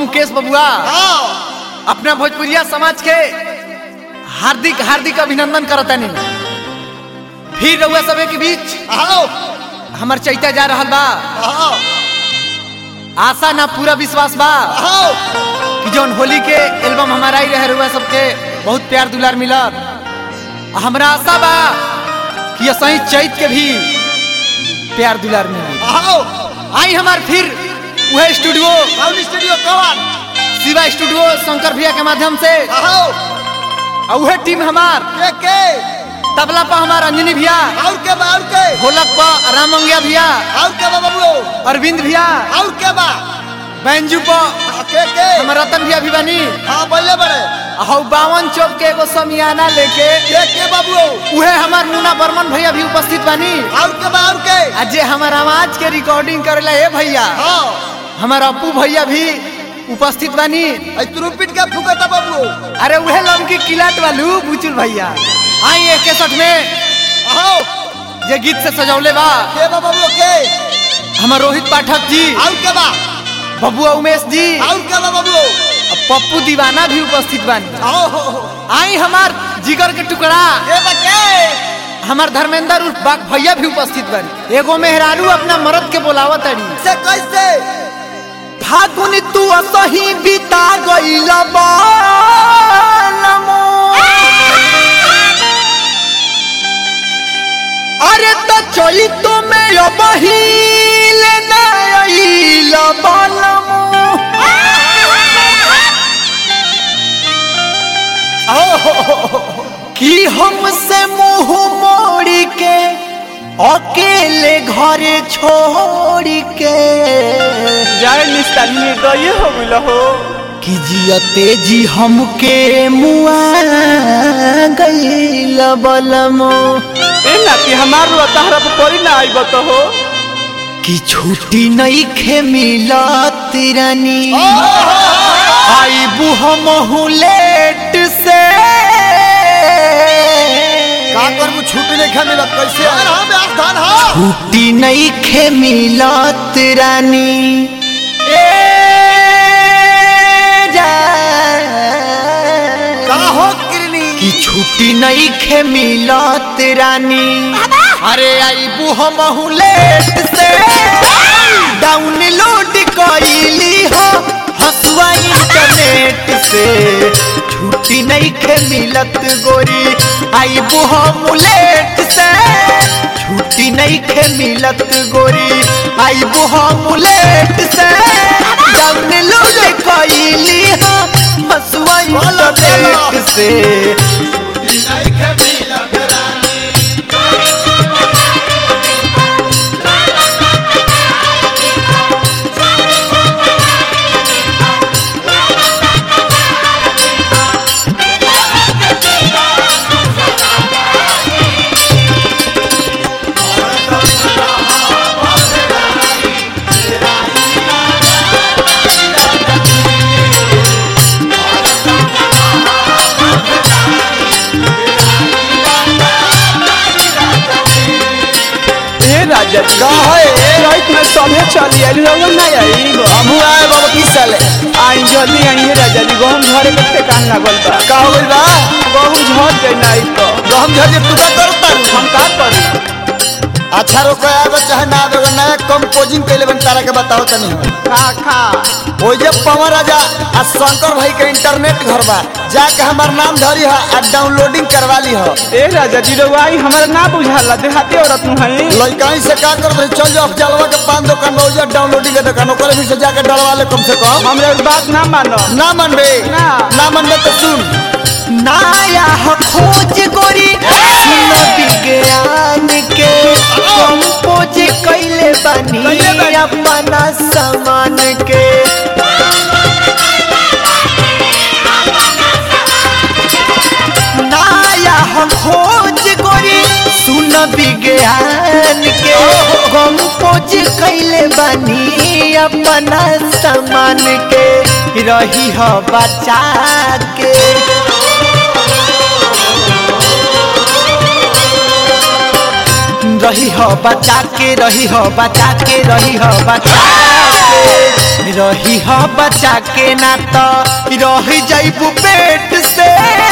मुकेश बबुआ अपना भोजपुरिया समाज के हार्दिक हार्दिक अभिनंदन करतानी फिर रउआ सबे के बीच हमर चैता जा रहल बा आशा ना पूरा विश्वास बा कि जौन होली के एल्बम हमारा ही रहे रउआ सबके बहुत प्यार दुलार मिलत आ हमरा आशा बा कि सही चैत के भी प्यार दुलार मिली आई हमार फिर वह स्टूडियो स्टूडियो कवन शिवा स्टूडियो शंकर भैया के माध्यम से और वह टीम हमार के के तबला पर हमार अंजनी भैया और के बा और के ढोलक पर राम मंगिया भैया और के बा बाबू अरविंद भैया और के बा बैंजू पर के के हमार रतन भैया भी बनी हां बोले बड़े हौ बावन चौक के एगो समियाना लेके के के बाबू उहे हमार मुन्ना बर्मन भैया भी उपस्थित बनी और के बा और के आ जे हमार आवाज के रिकॉर्डिंग करेला हे भैया हां हमार अपू भैया भी उपस्थित बनी आई तुरुपिट के फुकता बाबू अरे उहे लमकी किलाट वालू बुचुल भैया आई एक केसठ में आओ जे गीत से सजौले बा के बा बाबू के हमार रोहित पाठक जी और के बा बबुआ उमेश जी और के बा बाबू और पप्पू दीवाना भी उपस्थित बानी आओ आई हमार जिगर के टुकड़ा के बा के हमार धर्मेंद्र उर्फ बाग भैया भी उपस्थित बानी एगो मेहरारू अपना मरद के बोलावत अड़ी से कैसे फागुन तू असही बिता गइल बालमो अरे तो चली तो मैं बहिल नइल बालमो कि हमसे मुंह मोड़ी के अकेले घरे छोड़ के जाए निस्तारी निर्दय हो गइल हो कि जियते जी हमके मुआ गइल बलमो ए नाती हमार रुआ तहरा पर पड़ी ना आई बत हो कि छुट्टी नहीं खे मिलत रानी आई बुह लेट से का करबू छुट्टी नहीं खा मिलत कैसे यार हम आज धान हां छुट्टी नहीं खे मिलत रानी ए का जा हो किरनी कि छुट्टी नहीं खे मिलत रानी अरे आई बुह लेट से डाउनलोड कइली हो हसुआ इंटरनेट से छुट्टी नहीं खे मिलत गोरी आई बुह लेट से छुट्टी नहीं खे मिलत गोरी आई बुह लेट से डाउनलोड कइली हो हसुआ इंटरनेट से ए राजा जी का है रात में सभे चली आई रउआ ना आई हमू आए बाबा की साले आई जल्दी आई है राजा जी गहम घरे के ठेकान लागल बा का हो गइल बा गहम झड़ जाए ना आई तो गहम झजे तू का करता हम का करी अच्छा रोको आवे चाहे ना आवे अगर नया कंपोजिंग कैले बन तारा के बताओ तनी खा खा ओ जे पवन राजा आ शंकर भाई के इंटरनेट घर बा जाके हमार नाम धरी है आ डाउनलोडिंग करवा ली है ए राजा जी रउआ आई हमरा ना बुझाला देहाती औरत नु है लड़काई से का कर रहे चल जाओ जलवा के पान दुकान में उजर डाउनलोडिंग के दुकान ओकरे भी से जाके डलवा ले कम से कम हमरा इस बात ना मानो ना मनबे ना। ना मनबे तो सुन नाया हो खोज गोरी सुनो विज्ञान के कंपोज कैले बनी कैले बानी। अपना सामान के नाया हो खोज गोरी सुन विज्ञान के कंपोज कैले बनी अपना सामान के रही हो बचा के रही हो बचा के रही हो बचा के रही हो बचा के रही ह बचा के ना तो रह जाइबू पेट से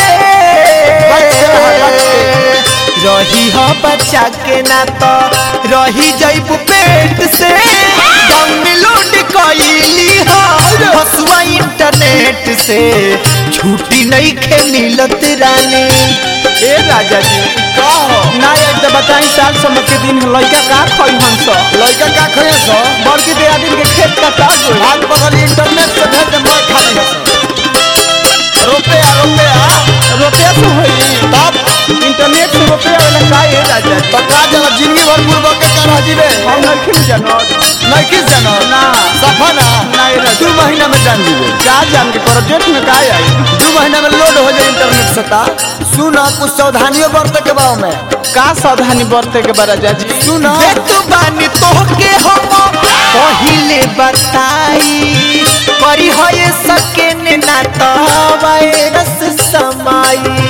रही ह बचा के ना तो रही जाइबू पेट से डाउनलोड कइली ह हसुआ इंटरनेट से छुट्टी नहीं खे मिलत रानी ए राजा जी का हो ना एक तो बताई साल समझ के दिन है, लड़का का खोई हम सो लड़का का खोए सो बड़की दियादिन के खेत का ताज होई। हाथ पकड़ इंटरनेट से भेज दे मैं खाली है सो रुपया रुपया रुपया से होई तब इंटरनेट से रुपया वाला का ए राजा जी पका जला जिंदगी भर पूर्व के कर हजीबे हम नहीं जानो नहीं किस जानो ना सफा ना ना ए राजा दू महीना में जान जीवे का जान के प्रोजेक्ट में का आई दू महीना में लोड हो जाए इंटरनेट से ता सुना कुछ सावधानियों बरत के बाव में का सावधानी बरते के बा राजा जी सुना देत बानी तोहके हम पहिले बताई करी होए सके ने ना तो वायरस समाई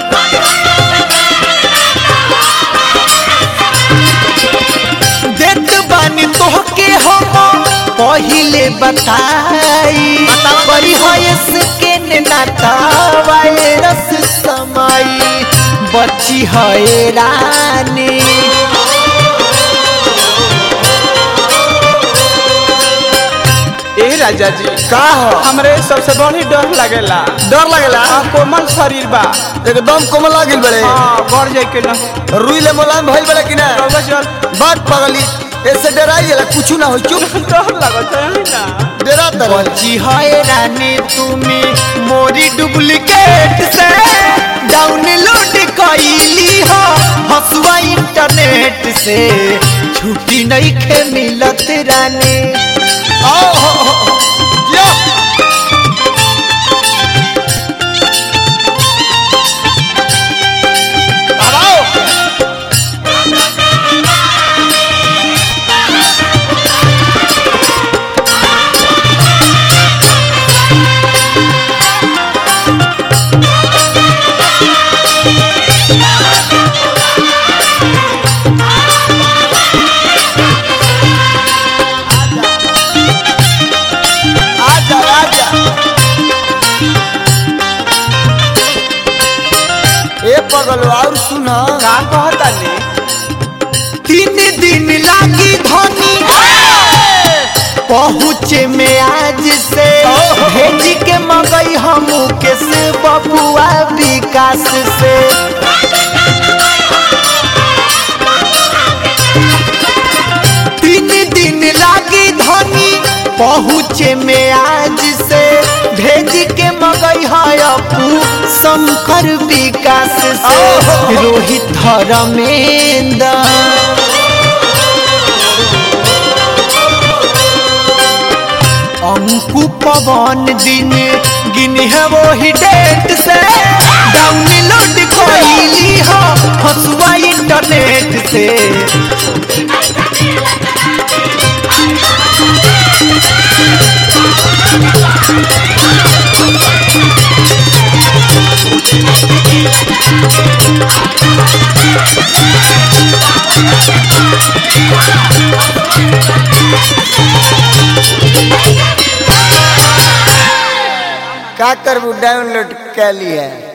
देत बानी तोहके हम पहिले बताई करी होए सके ने ना तो वायरस समाई बची है रानी ए राजा जी का हो हमरे सबसे बड़ी डर लगेला डर लगेला आ कोमल शरीर बा एकदम कोमला गिल बड़े हाँ बढ़ जाए के ना रुई ले मुलायम भइल बड़े कि ना रउआ चल बात पगली ऐसे डराई गेला कुछ ना हो चुप डर लगत है ना डरा तर बची है रानी तुम्हें मोरी डुप्लीकेट से डाउनलोड कइली हो हसुआ इंटरनेट से छुट्टी नहीं खे मिलत रानी आओ हो, हो, हो। या आओ आजा आजा ए पगल और सुना का कहता ने तीन दिन लागी धनी पहुँचे में आज से भेज के मगई हम के से बबुआ विकास से तीन दिन लागी धनी पहुँचे में आज से भेज के मगई है अपू शंकर विकास से रोहित धर्मेंद्र अंकु पवन दिन गिन है वो ही डेट से डाउनलोड कइली हो हसुआ इंटरनेट से का करबू डाउनलोड कर लिया